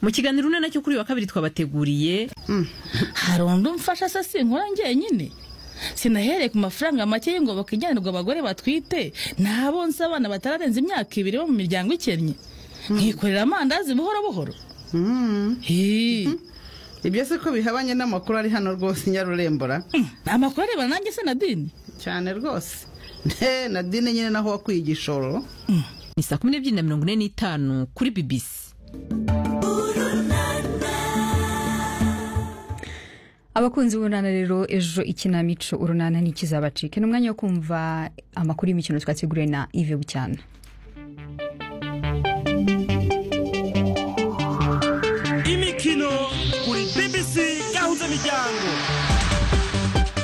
mu kiganiro une nacyo kuri uyu wa kabiri twabateguriye hari undi umfasha se sinkora njyenyine sinahereye ku mafaranga make y'ingo bakijyanirwa abagore batwite n'abo nzi abana batararenza imyaka ibiri bo mu miryango ikennye nkikorera amandazi buhoro buhoro Hii. ibyo si ko bihabanye n'amakuru ari hano rwose nyarurembora Mm, amakuru arebana nanjye se nadine cyane rwose nte nadine nyine naho wakwiye igishoro ni saa kumi n'ebyiri na mirongo ine n'itanu kuri bibisi abakunzi b'urunana rero ejo ikinamico urunana ntikizabacike ni umwanya wo kumva amakuru y'imikino twateguriwe na ive bucyana imikino kuri bbc gahuza miryango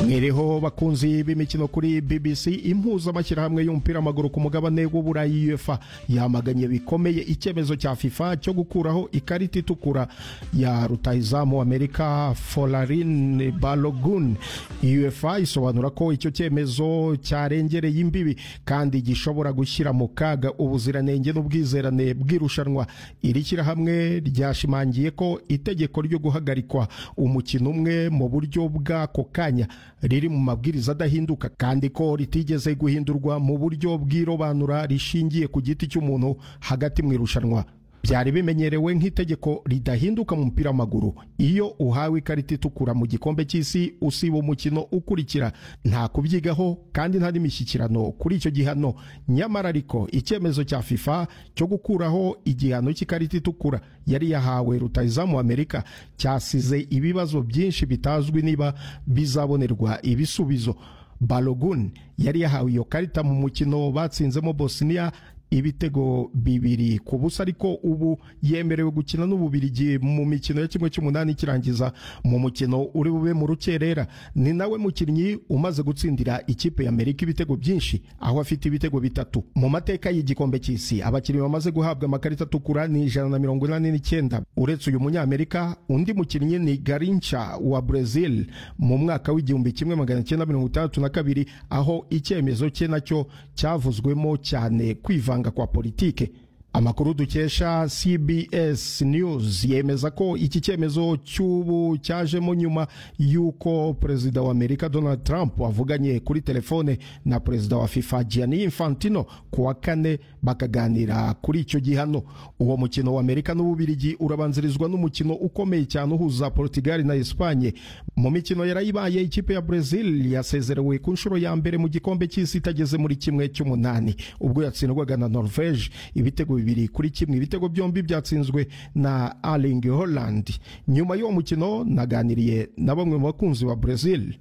Mwiriho bakunzi b'imikino kuri BBC impuzamashyirahamwe y'umupira w'amaguru ku mugabane w'uburayi UEFA yamaganye bikomeye icyemezo cya FIFA cyo gukuraho ikarita itukura ya rutahizamu Amerika Folarin Balogun UEFA isobanura ko icyo cyemezo cyarengereye imbibi kandi gishobora gushyira mu kaga ubuziranenge n'ubwizerane bw'irushanwa iri shyirahamwe ryashimangiye ko itegeko ryo guhagarikwa umukino umwe mu buryo bw'ako kanya riri mu mabwiriza adahinduka kandi ko ritigeze guhindurwa mu buryo bw'irobanura rishingiye ku giti cy'umuntu hagati mu irushanwa byari bimenyerewe nk'itegeko ridahinduka mu mupira w'amaguru iyo uhawe ikarita itukura mu gikombe cy'isi usiba umukino ukurikira nta kubyigaho kandi nta n'imishyikirano kuri icyo gihano nyamara ariko icyemezo cya FIFA cyo gukuraho igihano cy'ikarita itukura yari yahawe rutahizamu Amerika cyasize ibibazo byinshi bitazwi niba bizabonerwa ibisubizo Balogun yari yahawe iyo karita mu mukino batsinzemo Bosnia ibitego bibiri ku busa ariko ubu yemerewe gukina n'ububirigi mu mikino ya kimwe cy'umunani ikirangiza mu mukino uri bube mu rukerera ni nawe mukinnyi umaze gutsindira ikipe ya Amerika ibitego byinshi aho afite ibitego bitatu mu mateka y'igikombe cy'isi abakinnyi bamaze guhabwa amakarita atukura ni ijana na mirongo inani n'icyenda uretse uyu munyamerika undi mukinnyi ni Garincha wa Brazil mu mwaka w'igihumbi kimwe magana cyenda mirongo itandatu na kabiri aho icyemezo cye nacyo cyavuzwemo cyane kwivanga kwivanga kwa politike amakuru dukesha CBS News yemeza ko iki cyemezo cy'ubu cyajemo nyuma y'uko perezida wa Amerika Donald Trump avuganye kuri telefone na perezida wa FIFA Gianni Infantino ku wa kane bakaganira kuri icyo gihano uwo mukino wa Amerika n'Ububirigi urabanzirizwa n'umukino ukomeye cyane uhuza Portugal na Espagne mu mikino yarayibaye ikipe ya Brazil yasezerewe ku nshuro ya mbere mu gikombe cy'isi itageze muri kimwe cy'umunani ubwo yatsindwaga na Norvege ibitego bibiri kuri kimwe ibitego byombi byatsinzwe na Erling Haaland nyuma y'uwo mukino naganiriye na bamwe mu bakunzi ba Brazil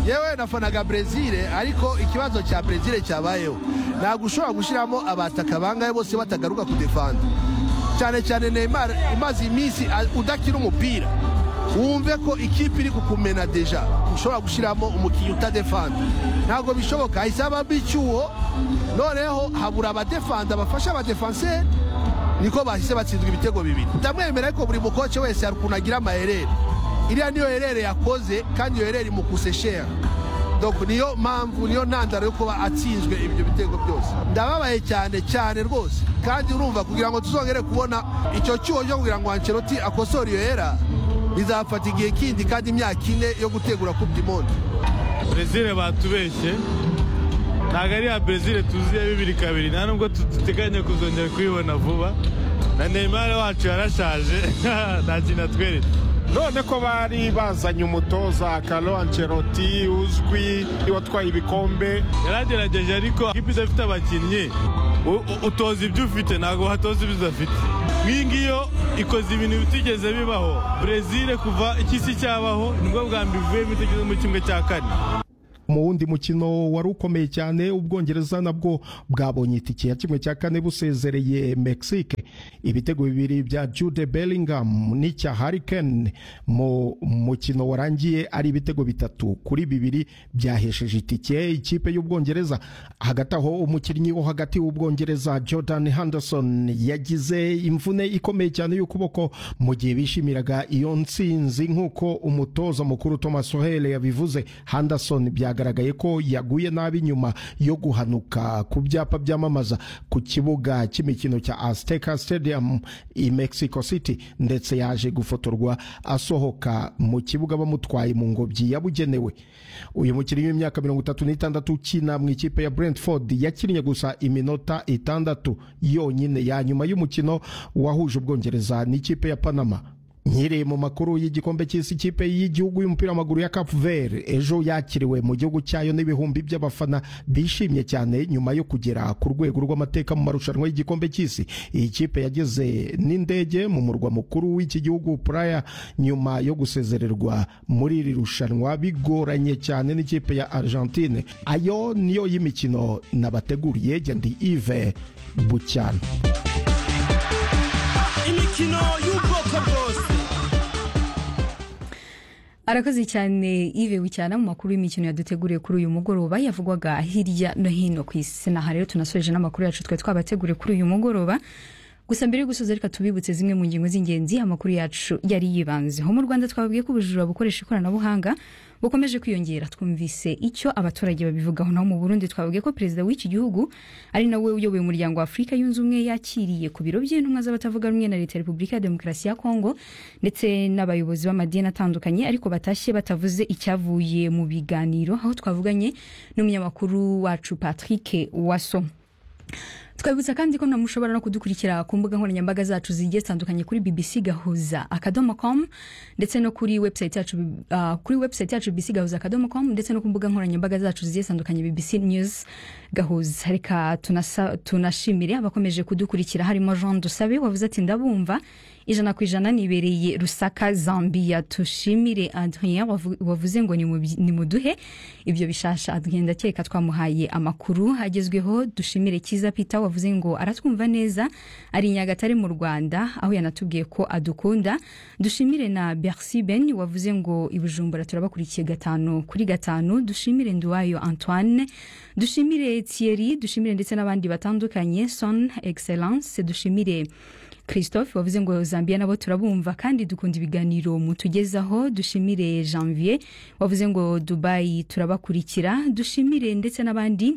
yewe nafanaga brezil ariko ikibazo cya brezil cyabayeho ntabwo ushobora gushyiramo abataka bangahe bose batagaruka kudefanda cyane cyane neymar imaze iminsi a- udakina umupira wumve ko ikipe iri kukumena deja ushobora gushyiramo umukinnyi utadefanda ntabwo bishoboka hahise habamo icyuho noneho habura abadefanda bafasha abadefanseri niko bahise batsinzwa ibitego bibiri ndamwemera ariko buri mukoce wese hari ukuntu agira amaherere iriya niyo herere yakoze kandi iyo herere imukuse shera donc niyo mpamvu niyo ntandaro yo kuba atsinzwe ibyo bitego byose ndababaye cyane cyane rwose kandi urumva kugira ngo tuzongere kubona icyo cyuho cyo kugira ngo anceloti akosore iyo hera bizafata igihe kindi kandi imyaka ine yo gutegura kupa imondi brezil batubeshye ntabwo ari ya brezil tuzi ya bibiri kabiri nta nubwo tu- duteganya kuzongera kuyibona vuba na neymar wacu yarashaje nta kintu atwereka none ko bari bazanye umutoza Carlo Ancelotti uzwi watwaye ibikombe yaragerageje ariko ikipe idafite abakinnyi u- u- utoza ibyo ufite ntabwo watoza ibyo udafite nk'iyi ngiyo ikoze ibintu bitigeze bibaho brezil kuva ikisi cyabaho nibwo bwa mbere ivuyemo itageze muri kimwe cya kane mu wundi mukino wari ukomeye cyane ubwongereza nabwo bwabonye itike ya kimwe cya kane busezereye mexique ibitego bibiri bya jude bellingham n'icya harry kane mu mukino warangiye ari ibitego bitatu kuri bibiri byahesheje itike ikipe y'ubwongereza hagati aho umukinnyi wo hagati w'ubwongereza jordan henderson yagize imvune ikomeye cyane y'ukuboko mu gihe bishimiraga iyo nsinzi nk'uko umutoza mukuru thomas Tuchel yabivuze henderson byagaragaye byagaragaye ko yaguye nabi nyuma yo guhanuka ku byapa byamamaza ku kibuga cy'imikino cya Azteca Stadium i Mexico City ndetse yaje gufotorwa asohoka mu kibuga bamutwaye mu ngobyi yabugenewe uyu mukinnyi w'imyaka mirongo itatu n'itandatu ukina mu ikipe ya Brentford yakinnye gusa iminota itandatu yonyine ya nyuma y'umukino wahuje Ubwongereza n'ikipe ya Panama Nkiri mu makuru y'igikombe cy'isi kipe y'igihugu y'umupira w'amaguru ya Cap Vert ejo yakiriwe mu gihugu cyayo n'ibihumbi by'abafana bishimye cyane nyuma yo kugera ku rwego rw'amateka mu marushanwa y'igikombe cy'isi iyi kipe yageze n'indege mu murwa mukuru w'iki gihugu Praia nyuma yo gusezererwa muri iri rushanwa bigoranye cyane n'ikipe ya Argentine ayo niyo y'imikino nabateguriye Gendi Yves Bucyana imikino y'ubwoko bwose arakoze cyane ibewe cyane mu makuru y'imikino yaduteguriye kuri uyu mugoroba yavugwaga hirya no hino ku isi aha rero tunasoje n'amakuru yacu twari twabateguriye kuri uyu mugoroba gusa mbere yo gusoza reka tubibutse zimwe mu ngingo z'ingenzi amakuru yacu yari yibanzeho mu rwanda twababwiye ko ubujura bukoresha ikoranabuhanga bukomeje kwiyongera twumvise icyo abaturage babivugaho naho mu burundi twababwiye ko perezida w'iki gihugu ari nawe uyoboye umuryango wa afurika yunze ubumwe yakiriye ku biro by'intumwa z'abatavuga rumwe na leta ya repubulika ya demokarasi ya kongo ndetse n'abayobozi b'amadini atandukanye ariko batashye batavuze icyavuye mu biganiro aho twavuganye n'umunyamakuru wacu patrick waso twabutsa kandi ko mushobora no kudukurikira ku mbuga nkoranyambaga zacu zigiye zitandukanye kuri bbc gahuza akadomo com ndetse no kuri website yacu uh, kuri website yacu bbc gahuza akadomo com ndetse no ku mbuga nkoranyambaga zacu zigiye zitandukanye bbc news gahuza reka tunasa- tunashimire abakomeje kudukurikira harimo jean dusabe wavuze ati ndabumva ijana ku ijana nibereye rusaka zambia tushimire adrien wavu- wavuze ngo nimubi- nimuduhe ibyo bishasha adrien ndakeka twamuhaye amakuru agezweho dushimire kiza peter wavuze ngo aratwumva neza ari i nyagatare mu rwanda aho yanatubwiye ko adukunda dushimire na bercy ben wavuze ngo i bujumbura turabakurikiye gatanu kuri gatanu dushimire nduwayo antoine dushimire thierry dushimire ndetse n'abandi batandukanye son excellence dushimire christophe wavuze ngo zambia nabo turabumva kandi dukunda ibiganiro mutugezaho dushimire janvier wavuze ngo dubayi turabakurikira dushimire ndetse n'abandi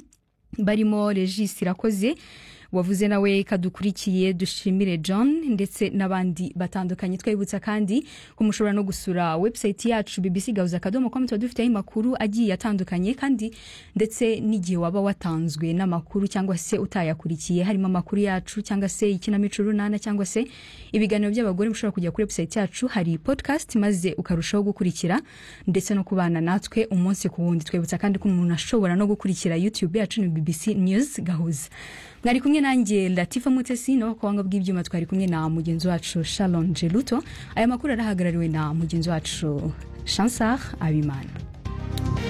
barimo regis irakoze wavuze nawe kadukurikiye dushimire john ndetse n'abandi batandukanye twabibutsa kandi ko mushobora no gusura website yacu bbc gahuza akadomo com tuba dufiteho amakuru agiye atandukanye kandi ndetse n'igihe waba watanzwe n'amakuru cyangwa se utayakurikiye harimo amakuru yacu cyangwa se ikinamico runana cyangwa se ibiganiro by'abagore mushobora kujya kuri website yacu hari podcast maze ukarushaho gukurikira ndetse no kubana natwe umunsi ku wundi twibutsa kandi ko umuntu ashobora no gukurikira youtube yacu ni bbc news gahuza mwari kumwe nanjye latifa mutesi nawe ku buhanga bw'ibyuma twari kumwe na mugenzi wacu sharon jeruto aya makuru arahagarariwe na mugenzi wacu chansar abimana